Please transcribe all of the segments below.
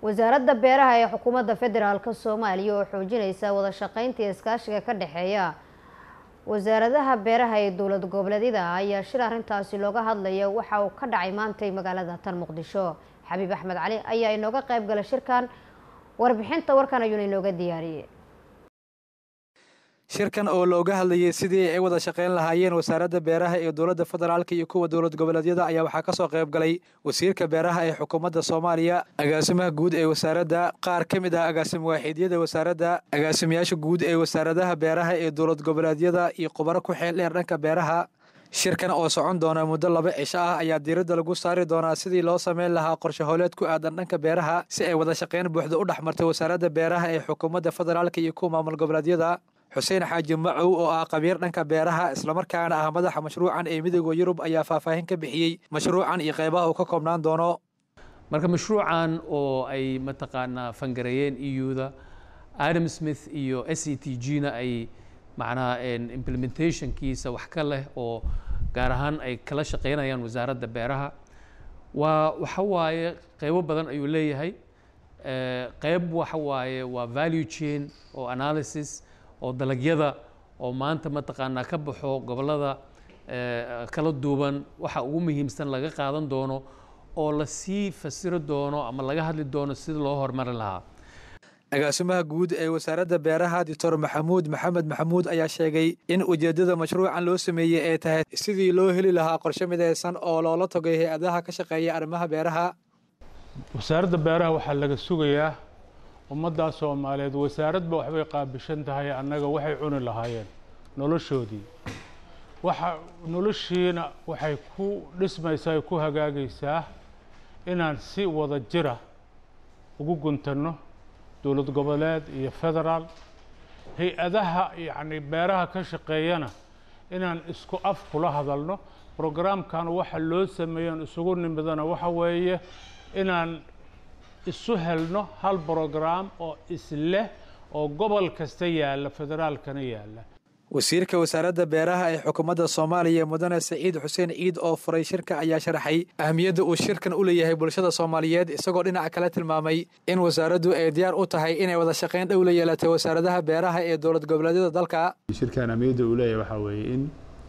wasaaradda beeraha ee xukuumadda federaalk soomaaliya oo xoojinaysa wada shaqeynta iyo iskaashiga ka dhexeeya wasaaradaha beeraha ee dowlad goboleedyada ayaa shir arrintaasi looga hadlaya waxa uu ka dhacay maantay magaalada tan muqdisho xabiib axmed cali ayaa inooga qayb galay shirkan warbixinta warkan ayuuna inooga diyaariyey shirkan oo looga hadlayay sidii ay wada shaqeyn lahaayeen wasaaradda beeraha ee dowladda federaalk iyo kuwa dowlad goboleedyada ayaa waxaa kasoo qayb galay wasiirka beeraha ee xukuumadda soomaaliya agaasimaha guud ee wasaaradda qaar ka mid ah agaasim waaxiidyada wasaaradda agaasimayaasha guud ee wasaaradaha beeraha ee dowlad goboleedyada iyo khubaro ku xeel dheer dhanka beeraha shirkan oo socon doona muddo laba cisho ah ayaa diiradda lagu saari doonaa sidii loo sameyn lahaa qorshe hooleed ku aadan dhanka beeraha si ay wada shaqeyn buuxda u dhex martay wasaaradda beeraha ee xukuumadda federaalk iyo kuwa maamul goboleedyada xuseen xaaji macow oo ah qabiir dhanka beeraha islamarkaana ah madaxa mashruucan ee midooda yurub ayaa faahfaahin ka bixiyey mashruucan iyo qaybaha uu ka koobnaan doono marka mashruucan oo ay mataqaanaa fangareeyeen euda adam smith iyo s e t g na ay macnaha implementationkiisa wax ka leh oo gaar ahaan ay kala shaqeynayaan wasaaradda beeraha waa waxa waaye qeybo badan ayuu leeyahay qeyb waxa waaye waa value chain oo analysis oo dalagyada oo maanta mataqaanaa ka baxo gobollada kala duuban waxa ugu muhiimsan laga qaadan doono oo lasii fasiro doono ama laga hadli doono sida loo horumarin lahaa agaasimaha guud ee wasaaradda beeraha doctor maxamuud maxamed maxamuud ayaa sheegay in ujeeddada mashruucan loo sameeyey ay tahay sidii loo heli lahaa qorshe midaysan oo loola togay hay-adaha ka shaqeeya arrimaha beeraha wasaaradda beeraha waxaa laga sugayaa ummaddaa soomaaliyeed wasaaradba waxbay qaabishan tahay annaga waxay cuni lahaayeen noloshoodii waxa noloshiina waxay ku dhismaysaa ku hagaagaysaa inaan si wada jira ugu guntanno dowlad goboleed iyo federaal hay-adaha yacni beeraha ka shaqeeyana inaan isku af kula hadalno brograamkan waxa loo sameeyan isugu nimidana waxa weeye inaan isu helno hal brograam oo isleh oo gobol kasta yaalla federaalkana yaalla wasiirka wasaaradda beeraha ee xukuumadda soomaaliya mudane saciid xuseen ciid oo furay shirka ayaa sharaxay ahmiyadda uu shirkan u leeyahay bulshada soomaaliyeed isagoo dhinaca kale tilmaamay in wasaaraddu ay diyaar u tahay inay wada shaqeyn dhow la yeelatay wasaaradaha beeraha ee dowlad goboleedyada dalka shirkan ahmiyadda uu leeyahay waxaa weeye in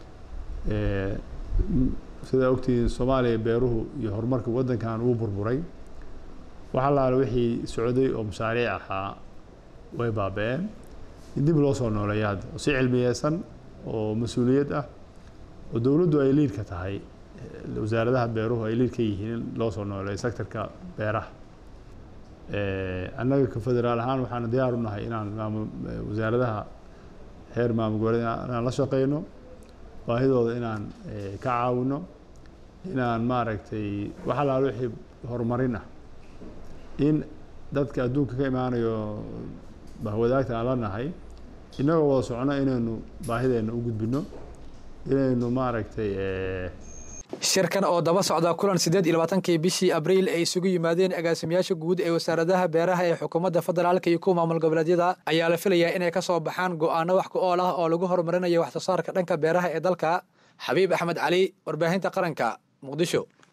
sidaa ogtihiin soomaaliya beeruhu iyo horumarka waddankan uu burburay wax allaale wixii socday oo mashaariic ahaa way baaba-een in dib loo soo nooleeya hadda oo si cilmiyeysan oo mas-uuliyad ah oo dowladdu ay liidka tahay wasaaradaha beeruhu ay liid ka yihiin in loo soo nooleeyo sectorka beeraha annaga ka federaal ahaan waxaan diyaar u nahay inaan maamul wasaaradaha heer maamul goboleed inaan la shaqeyno baahidooda inaan ka caawino inaan maaragtay wax allaale wixii horumarin ah in dadka adduunka ka imaanayo bahwadaagta aan la nahay innagoo wada socono inaynu baahideenna u gudbino inaynu maaragtay shirkan oo daba socda kulan siddeed iyo labaatankii bishii abriil ay isugu yimaadeen agaasimayaasha guud ee wasaaradaha beeraha ee xukuumadda federaalka iyo kuwa maamul goboleedyada ayaa la filayaa inay ka soo baxaan go'aano wax ku ool ah oo lagu horumarinayo wax soo saarka dhanka beeraha ee dalka xabiib axmed cali warbaahinta qaranka muqdisho